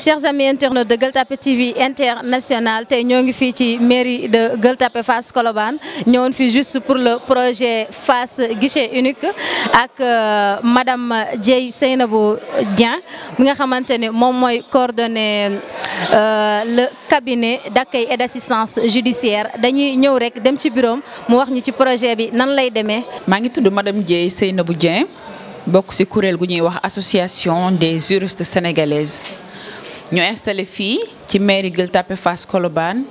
chers amis internautes de Gueule Tapée TV international tey ñoo ngi fii ci mairie de Gueule Tapée Fass Colobane ñëwoon fii juste pour le projet Fass guichet unique ak madame Dieye Seynabou Dieng mi nga xamante ne moom mooy coordonner le cabinet d'accueil et d'assistance judiciaire dañuy ñëw rek dem ci bureau mu wax ñu ci projet bi nan lay demee. maa ngi tudd madame Dieye Seynabou Dieng bokk ci kuréel gu ñuy wax association des juristes sénégalaises. ñu installé fii ci mairie Gueule Tapée Fass Colobane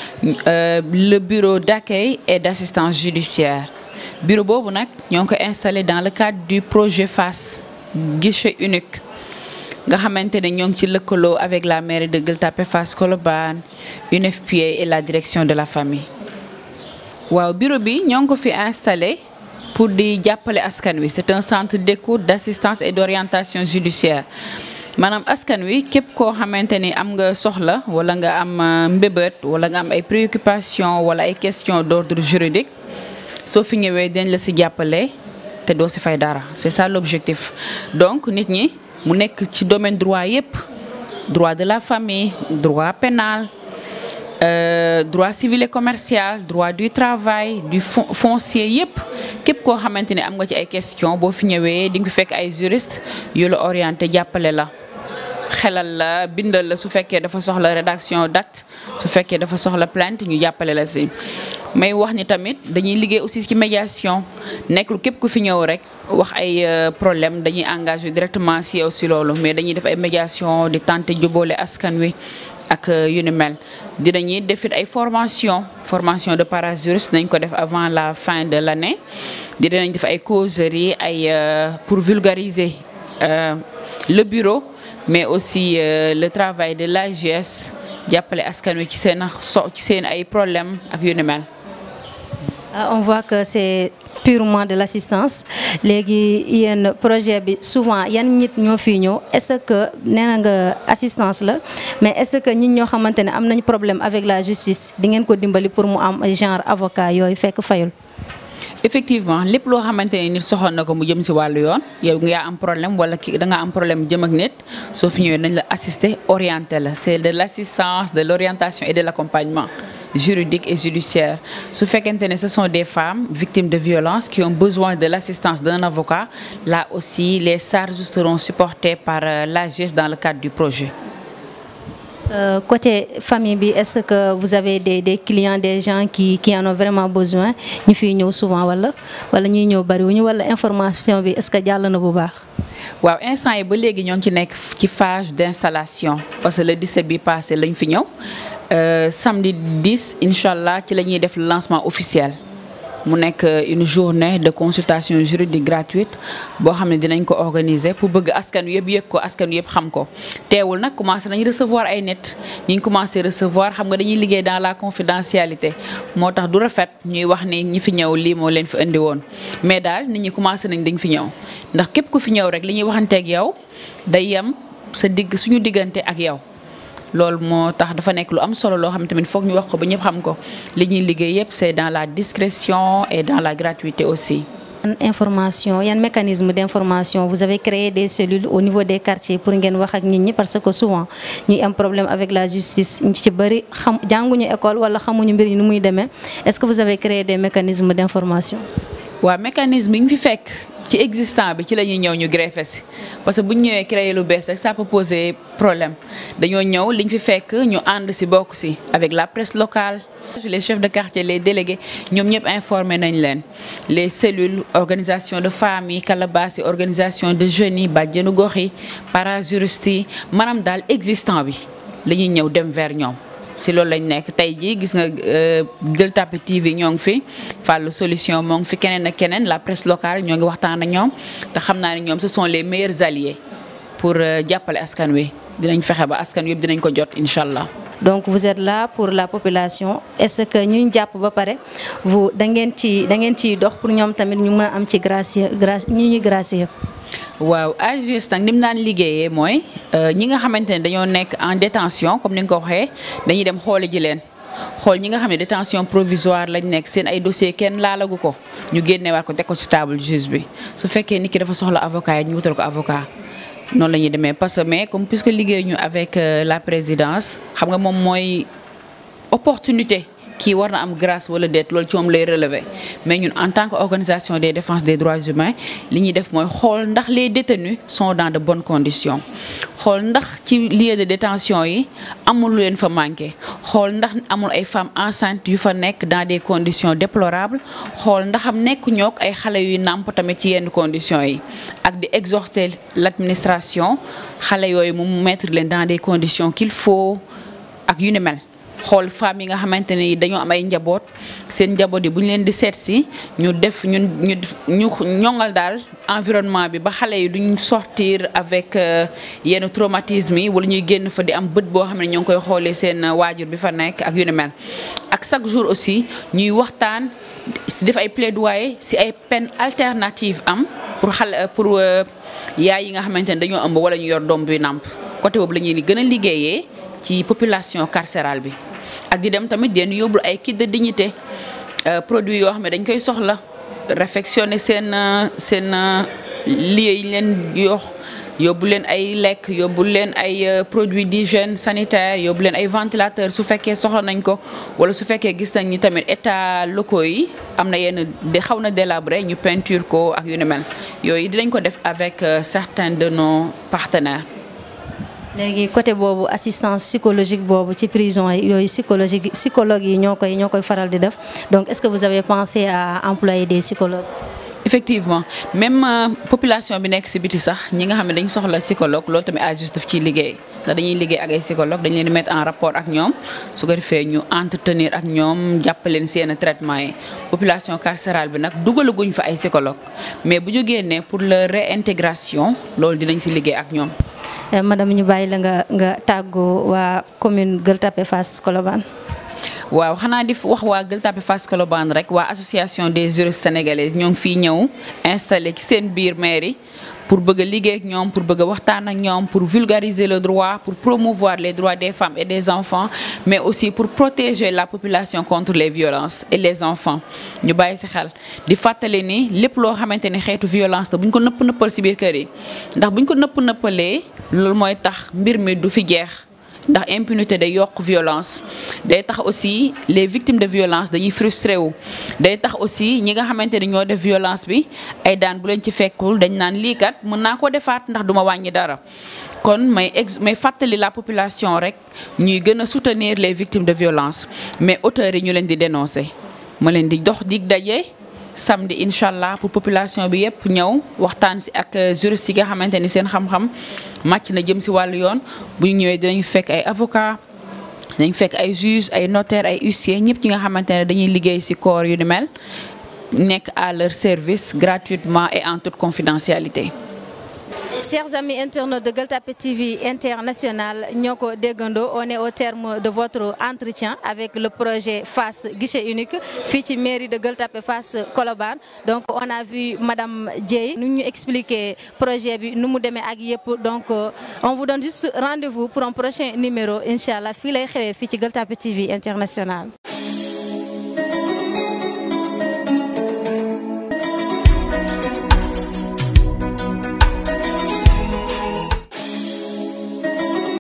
le bureau d'accueil et d'assistance judiciaire bureau boobu nag ñoo ngi ko installé dans le cadre du projet Fass guichet unique nga xamante ne ñoo ngi ci lëkkaloo avec la mairie de Gueule Tapée Fass Colobane UNFPA et la direction de la famille waaw bureau bi ñoo ngi ko fi installé pour di jàppale askan wi c'est un centre d'écoute d'assistance et d'orientation judiciaire maanaam askan wi képp koo xamante ni am nga soxla wala nga am mbébét wala nga am ay préoccupations wala ay questions d'ordre juridique soo fi ñëwee dañ la ci jàppale te doo ci fay dara c'est ça l'objectif donc nit ñi mu nekk ci domaine droit yépp droit de la famille droit pénal euh, droit civil et commercial droit du travail du foncier yépp képp koo xamante ni am nga ci ay questions boo fi ñëwee di nga fi fekk ay juristes yu la orienté jàppale la xelal la bindal la su fekkee dafa soxla rédaction d'acte su fekkee dafa soxla plainte ñu jàppale la ci may wax ni tamit dañuy liggéey aussi ci médiation nekkul képp ku fi ñëw rek wax ay problème dañuy engagé directement ci yow ci loolu mais dañuy def ay médiation di tenter jubóole askan wi ak yu ni mel dinañuy defit ay formation formation de parajuriste nañ ko def avant la fin de l'année dinañ def ay causeries ay pour vulgariser le bureau mais aussi le travail de l'AGS jàppale askan wi ci seen so ci seen ay problèmes ak yu ni mel. on voit que c'est purement de l'assistance léegi yéen projet bi souvent yan nit ñoo fii ñëw est-ce que nee na nga assistance la mais est-ce que ñit ñoo xamante ne am nañ problème avec la justice di ngeen ko dimbali pour mu am genre avocat yooyu fekk fayul. effectivement lépp loo xamante ne nit soxal na ko mu jëm ci wàllu yoon yow nga am problème wala ki da nga am problème jëm ak nit soo fi ñëwee nañ la assister orienter la c'est de l'assistance de l'orientation et de l'accompagnement juridique et judiciaire su fekkente ne ce sont des femmes victimes de violences qui ont besoin de l'assistance d'un avocat là aussi les charges seront supportées par l'AGS dans le cadre du projet Euh, côté famille bi est-ce que vous avez des des clients des gens qui qui en ont vraiment besoin ñu fiy ñëw souvent wala wala ñuy ñëw bariwuñu wala information bi est-ce que jàll na bu baax. waaw instant yi ba léegi ñoo ngi ci nekk ci phase d'installation parce que le 17 bi passé lañ fi ñëw samedi 10 incha allah ci la ñuy def le lancement officiel. mu nekk une journée de consultation juridique gratuite boo xam ne dinañ ko organiser pour bëgg askan wi yëpp yëg ko askan wi yëpp xam ko teewul nag commencé nañ recevoir ay nit ñi ngi commencé recevoir xam nga dañuy liggéey dans la confidentialité moo tax du rafet ñuy wax ni ñi fi ñëw lii moo leen fi indi woon mais daal nit ñi commencé nañ dañ fi ñëw ndax képp ku fi ñëw rek li ñuy waxanteeg yow day yem sa digg suñu diggante ak yow loolu moo tax dafa nekk lu am solo loo xam tamit foog ñu wax ko ba ñëpp xam ko li ñuy liggéey yépp c'est dans la discrétion et dans la gratuité aussi. yan information yan mécanisme d'information vous avez créé des cellules au niveau des quartiers pour ngeen wax ak nit ñi parce que souvent ñuy am problème avec la justice ñu ci bari xam jànguñu école wala xamuñu mbir yi nu muy demee est-ce que vous avez créé des mécanismes d'information. waaw mécanisme yi ñu fi fekk. ci existant bi ci la ñuy ñëw ñu greffé si parce que bu ñu ñëwee créer lu bees rek ça peut poser problème dañoo ñëw liñ fi fekk ñu ànd si bokk si avec la presse locale les chefs de quartier les délégués ñoom ñëpp informé nañ leen les cellules organisation de femmes yi calabas yi organisation de jeunes yi bàjjenu gox yi parajuristes yi maanaam daal existant bi la ñuy ñëw dem vers ñoom si loolu lañ nekk tey jii gis nga Gueule Tapée TV ñoo ngi fi Fallou Solution moo ngi fi keneen ak keneen la presse locale ñoo ngi waxtaan ak ñoom te xam naa ne ñoom ce sont les meilleurs alliés pour jàppale askan wi dinañ fexe ba askan wi yëpp dinañ ko jot incha allah. donc vous êtes là pour la population est-ce que ñu jàpp ba pare vous da ngeen ci da ngeen ciy dox pour ñoom tamit ñu mën a am ci gracier grâce ñu ñuy gracier. waaw AGS nag ni mu naan liggéeyee mooy ñi nga xamante ne dañoo nekk en détention comme ni nga ko waxee dañuy dem xoole ji leen xool ñi nga xam ne détention provisoire lañ nekk seen ay dossier kenn laalagu ko ñu génneewaat ko teg ko ci table juge bi su fekkee nit ki dafa soxla avocat yi ñu wutal ko avocat noonu la ñuy demee parce que mais comme puisque liggéey ñu avec la présidence xam nga moom mooy opportunité kii war na am grâce wala déet loolu ci moom lay relever mais ñun en tant que organisation des défense des droits humains li ñuy def mooy xool ndax les détenus sont dans de bonnes conditions xool ndax ci lieu de détention yi amul lu leen fa manqué xool ndax amul ay femmes enceintes yu fa nekk dans des conditions déplorables xool ndax am nekk ñook ay xale yuy nàmp tamit ci yenn conditions yi ak di exhorter l'administration xale yooyu mu mettre leen dans des conditions qu'il faut ak yu ni mel xool femmes yi nga xamante ne dañoo am ay njaboot seen njaboot yi bu ñu leen di seet si ñu def ñun ñu ñu ñoŋal daal environnement bi ba xale yi duñ sortir avec yenn traumatisme yi wala ñuy génn fa di am bët boo xam ne ñoo ngi koy xoolee seen waajur bi fa nekk ak yu ni mel. ak chaque jour aussi ñuy waxtaan def ay plaidoyer si ay peine alternative am pour xale pour yaay yi nga xamante ne dañoo ëmb wala ñu yor doom bi nàmp côté boobu la ñuy gën a liggéeyee ci population carcérale bi. ak di dem tamit den yóbbul ay kit de dignité produits yoo xam ne dañ koy soxla réfectionner seen seen lieu yi leen yox yóbbu leen ay lekk yóbbu leen ay produits d'hygiène sanitaire yóbbu leen ay ventilateur su fekkee soxla nañ ko wala su fekkee gis nañ ni tamit état locaux yi am na yenn de xaw na délabré ñu peinture ko ak yu ni mel yooyu dinañ ko def avec certains de nos partenaires léegi côté boobu assistance psychologique boobu ci prison yi yooyu psychologique psychologue yi ñoo koy ñoo koy faral di def donc est-ce que vous avez pensé à employer des psychologues. effectivement même population bi nekk ci biti sax ñi nga xam ne dañ soxla psychologue loolu tamit à juste daf ciy liggéey ndax dañuy liggéey ak ay psychologue dañ leen di mettre en rapport ak ñoom su ko defee ñu entretenir ak ñoom jàppaleen ci yenn traitement yi population carcérale bi nag dugalaguñ fa ay psychologue mais bu ñu génnee pour leur réintégration loolu dinañ ci liggéey ak ñoom. madame ñu bàyyi la nga nga tàggoo waa commune Gueule Tapée Fass Colobane. waaw xanaa di wax waa Gueule Tapée Fass Colobane rek waa association des juristes sénégalais ñoo ngi fii ñëw installé ci seen biir mairie pour bëgg a liggéey ak ñoom pour bëgg a waxtaan ak ñoom pour vulgariser le droit pour promouvoir les droits des femmes et des enfants mais aussi pour protéger la population contre les violences et les enfants ñu bàyyi ci xel di fàttali ni lépp loo xamante ni xeetu violence la bu ñu ko nëpp nëppal ci biir kër yi ndax bu ñu ko nëpp nëppalee loolu mooy tax mbir mi du fi jeex ndax impunité day yokk violence day tax aussi les victimes de violence dañuy frustré wu day tax aussi ñi nga xamante ni ñoo def violence bi ay daan bu leen ci fekkul dañ naan lii kat mën naa ko defaat ndax duma wàññi dara kon may ex may fàttali la population rek ñuy gën a soutenir les victimes de violence mais auteurs yi ñu leen di dénoncer ma leen di dox dig daje samedi incha allah pour population bi yëpp ñëw waxtaan si ak juriste yi nga xamante ni seen xam-xam màcc na jëm si wàllu yoon bu ñu ñëwee dinañ fekk ay avocat dinañ fekk ay juge ay notaire ay huissier ñëpp ñi nga xamante ne dañuy liggéey si corps yu ni mel nekk à leur service gratuitement et en toute confidentialité Chers amis internautes de Gueule Tapée TV International ñoo ko déggandoo on est au terme de votre entretien avec le projet Fass guichet unique fii ci mairie de Gueule Tapée Fass Colobane donc on a vu madame Dieye nu ñu expliquer projet bi nu mu demee ak yëpp donc on vous donne juste rendez-vous pour un prochain numéro incha allah fii lay xewee fii ci Gueule Tapée TV International